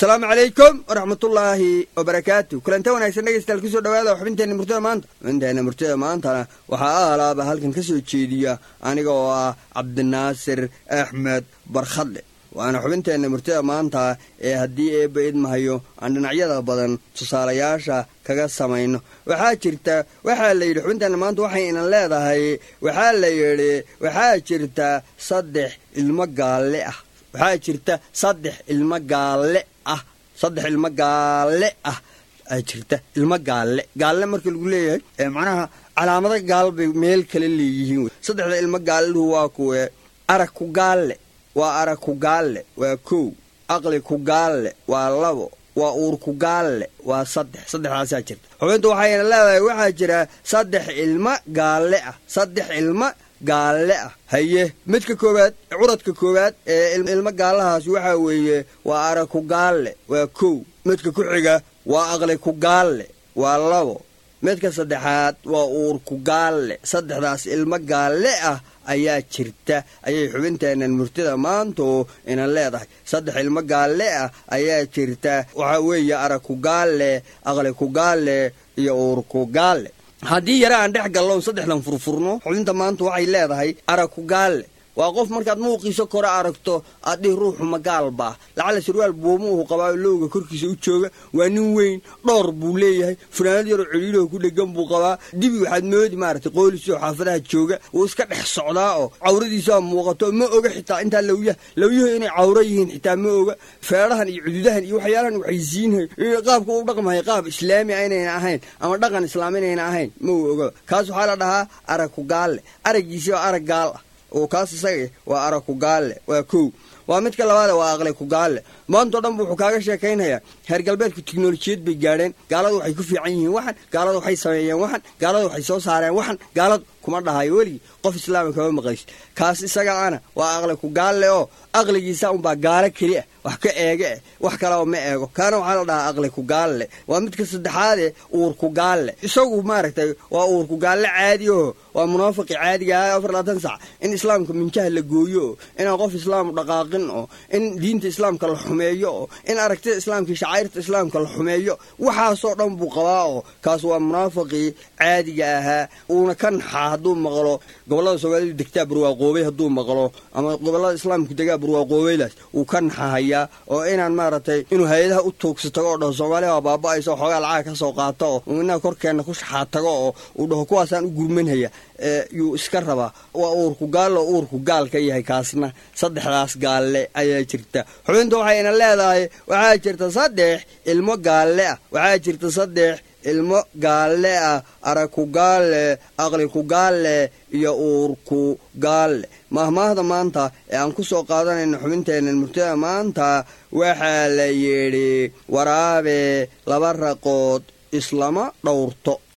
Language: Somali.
asalaamu calaykum waraxmatullaahi wabarakaatu kulanta wanaagsan dhegeystayaal kusoo dhawaada xubinteenna murtida maanta xubinteenna murtida maantana waxaa aalaaba halkan ka soo jeediya aniga oo ah cabdinaasir axmed barkhadle waana xubinteenna murtida maanta ee haddii eebba idmahayo aan dhinacyada badan tusaalayaasha kaga samayno waxaa jirta waxaa la yidhi xubinteenna maanta waxay inan leedahay waxaa la yidhi waxaa jirta saddex ilmo gaalle ah waxaa jirta saddex ilmo gaalle ah saddex ilmo gaalle ah aa jirta ilmo gaalle gaalle marka lagu leeyahay macnaha calaamado gaal bay meel kale leeyihiin saddexda ilmo gaalluhu waa kuwe arag ku gaalle waa arag ku gaalle waa kow aqli ku gaalle waa labo waa uur ku gaalle waa saddex saddexdaasaa jirta xubintu waxayna leedahay waxaa jira saddex ilmo gaalle ah saddex ilmo gaalle ah haye midka koowaad curadka koowaad ee ilmo gaallahaas waxaa weeye waa arag ku gaalle waa kow midka ku xiga waa aqli ku gaalle waa labo midka saddexaad waa uur ku gaalle saddexdaas ilmo gaalle ah ayaa jirta ayay xubinteennan murtida maantu inan leedahay saddex ilmo gaalle ah ayaa jirta waxaa weeye arag ku gaalle aqli ku gaalle iyo uur ku gaalle haddii yare aan dhex galloon saddexdan furfurno xubinta maanta waxay leedahay arag ku gaalle waa qof markaad muuqiisa kore aragto aad dhihi ruuxu magaalbaa lacala sarwaal buumuuhu qabaa lowga korkiisa u jooga waa nin weyn dhowr buu leeyahay fanaanad yaroo celiilaho ku dhegan buu qabaa dibi waxaad moodi maaragtay qoolisoo xaafadaha jooga wuu iska dhex socdaa oo cawradiisaa muuqato ma oga xitaa intaa lawyaha lawyuhu inay cawro yihiin xitaa ma oga feedhahan iyo cududahan iyo waxyaalahan waxay siinhay qaabka u dhaqmahay qaab islaami a inayna ahayn ama dhaqan islaam inayna ahayn ma uu oga kaas waxaa la dhahaa arag ku gaalle araggiisi waa arag gaal ah oo kaas isaga waa arag ku gaalle waa kow waa midka labaade waa aqli ku gaalle maantao dhan bu wuxuu kaaga sheekaynhayaa heer galbeedku tiknolojiyad bay gaadheen gaaladu waxay ku fiican yihiin waxan gaaladu waxay sameeyeen waxan gaaladu waxay soo saareen waxan gaaladu kuma dhahayo weligii qof islaama kama maqlaysid kaas isaga ana waa aqli ku gaalle oo aqligiisa unbaa gaalo keli ah wax ka eege eh wax kalaba ma eego kaana waxaa la dhahaa aqli ku gaalle waa midka saddexaade uur ku gaalle isagu maaragtay waa uur ku gaalle caadi oo waa munaafiqi caadiga ah afar labaatan sac in islaamka minjaha la gooyo oo inaan qof islaamu dhaqaaqin oo in diinta islaamka la xumeeyo oo in aragtida islaamka shacairta islaamka la xumeeyo waxaasoo dhan buu qabaa oo kaas waa munaafiqii caadiga ahaa uuna ka naxaa hadduu maqlo gobollada soomaalidu degtaa barwaaqoobay hadduu maqlo ama gobollada islaamku degaa barwaaqoobaydaas wuu ka naxahayaa oo inaan maaragtay inuu hay-adaha u tuugsa tago oo dhaho soomaaliya waa baaba-aysa xoogaa lacaga ka soo qaato oo inaga korkeenna ku shaxaa tago oo uu dhaho kuwaasaan u gurmanhaya yuu iska rabaa waa uurku gaal oo uurku gaal ka yahay kaasna saddexdaas gaalle ayaa jirta xubinta waxayna leedahay waxaa jirta saddex ilmo gaalle ah waxaa jirta saddex ilmo gaalle ah arag ku gaalle aqli ku gaalle iyo uur ku gaalle mahmaahda maanta ee aan ku soo qaadanayno xubinteennan murtada maanta waxaa la yidhi waraabe laba raqood islama dhowrto